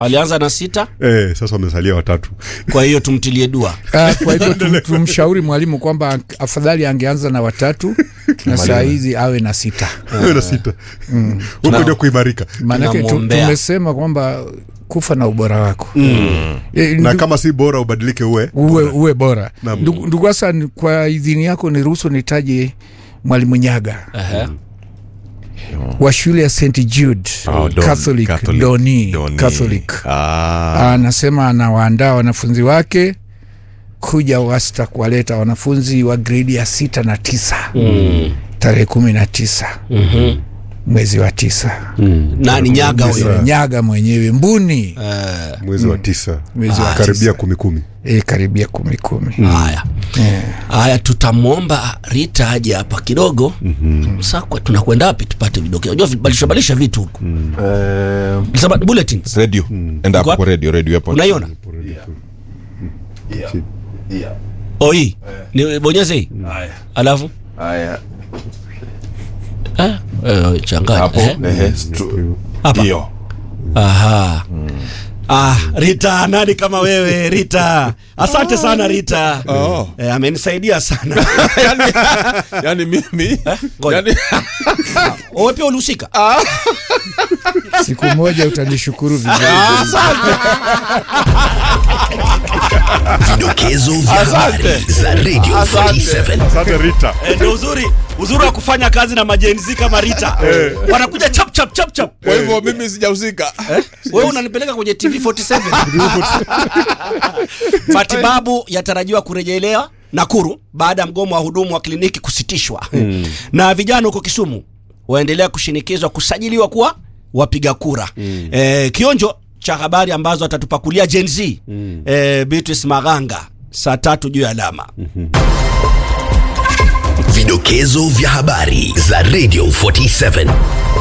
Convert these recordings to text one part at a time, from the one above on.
alianza na sita eh, sasa wamesalia watatu kwa hiyo tumtilie dua Ah, kwa hivyo tum, tumshauri mwalimu kwamba afadhali angeanza na watatu na saa hizi awe na sita Awe na sita huko ndio kuimarika maanake tu, Tunamwombea. tumesema kwamba kufa na ubora wako Eh, na ndu- kama si bora ubadilike uwe uwe, uwe bora Naam. ndugu ndugu Hassan, kwa idhini yako niruhusu nitaje mwalimu Nyaga Ehe. wa shule ya St Jude Oh, Don- Catholic, Catholic. Doni, Doni. Catholic. Ah. anasema anawaandaa wanafunzi wake kuja wasta kuwaleta wanafunzi wa gredi ya sita na tisa Mm. tarehe kumi na tisa Mhm. mwezi wa tisa nani nyaga huyo Nyaga mwenyewe Mbuni Eh, mwezi wa tisa mwezi wa karibia tisa. kumi kumi e, karibia kumi kumi haya haya tutamwomba rita aje hapa kidogo sasa kwa- tunakwenda wapi tupate vidokezo unajua badilisha badilisha vitu huku Eh, Sasa bulletins radio enda hapo Iko kwa radio radio hapo unaiona oh hii ni bonyeze hii alafu haya eh, eh, changanya hapo eh. ehe stru- Hapa. hiyo Aha. Ah, Rita, nani kama wewe Rita? Asante sana Rita. Oh. Eh, amenisaidia sana. yani, yani mimi ngoja. yani, Wewe pia ulihusika? siku moja utanishukuru vizuri Vidokezo vya habari za Radio 47. asante rita Eh, ndio uzuri uzuri wa kufanya kazi na majenzi kama Rita. Wanakuja chap chap chap chap. kwa hivyo mimi sijahusika Wewe unanipeleka kwenye TV 47. Matibabu yatarajiwa kurejelewa Nakuru baada ya mgomo wa hudumu wa kliniki kusitishwa. Na vijana huko Kisumu waendelea kushinikizwa kusajiliwa kuwa wapiga kura. Eh, kionjo cha habari ambazo atatupakulia Gen Z eh, Beatrice Maganga saa tatu juu ya alama. Vidokezo vya habari za Radio 47.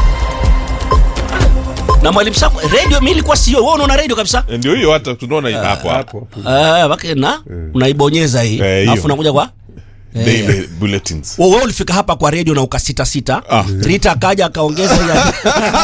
Na mwalimu Sako, radio mimi ilikuwa sio wewe unaona radio kabisa? ndio hiyo hata tunaona hapo hapo Ah, wake na unaibonyeza hii. Eh, hiyo. Alafu unakuja kwa daily bulletins wewe wewe ulifika hapa kwa redio na ukasita sita Ah. Rita akaja akaongeza ya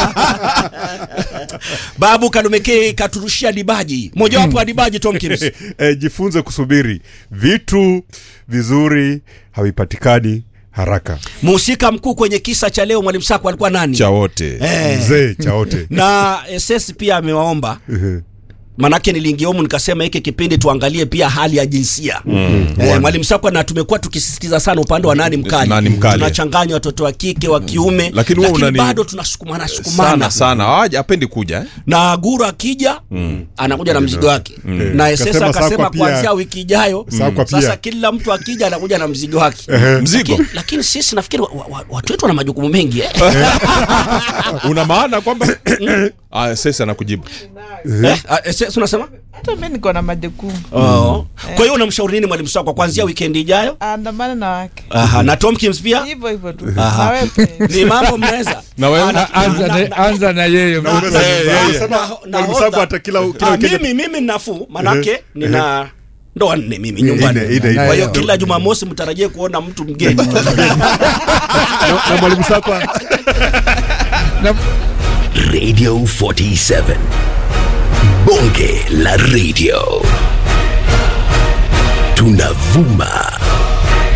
Babu Kalumeke katurushia dibaji mojawapo ya dibaji Tomkins eh, jifunze kusubiri vitu vizuri havipatikani haraka mhusika mkuu kwenye kisa cha leo mwalimu Sako alikuwa nani cha wote eh, mzee chaote na SS pia amewaomba manake niliingia humu nikasema hiki kipindi tuangalie pia hali ya jinsia mm. eh, mwalimu Sakwa na tumekuwa tukisisitiza sana upande wa nani mkali, Nani mkali. tunachanganya watoto wa kike wa kiume Lakini wewe unani- bado tunasukumana sukumana sana sana hawaja apendi kuja eh? na Guru akija anakuja na mzigo wake na Esesa Kasema akasema Sakwa pia- kuanzia wiki ijayo Sakwa pia. sasa kila mtu akija anakuja na mzigo wake mzigo lakini, lakini sisi nafikiri wa, wa, watu wetu wana majukumu mengi eh? una maana kwamba ah, sasa anakujibu eh? ah, Esesa unasema hata mi niko na majukumu oh. kwa hiyo unamshauri nini mwalimu Sakwa kuanzia wikendi ijayo andamana na wake Aha, na Tomkins pia hivyo hivyo tu Aha. na wewe pia. ni mambo mnaweza na wewe Ana- anza, na- na, na- anza na yeye na- Umesema- na- umesema na- mwalimu nahodha. Sakwa hata kila- kila Ah, weekend- mimi mimi nafuu manake nina ndoa nne mimi nyumbani Ine, ine, ine. kwa hiyo Nayo. kila jumamosi mtarajie kuona mtu mgeni na, na mwalimu sakwa na, Radio 47. Bonge la radio. Tunavuma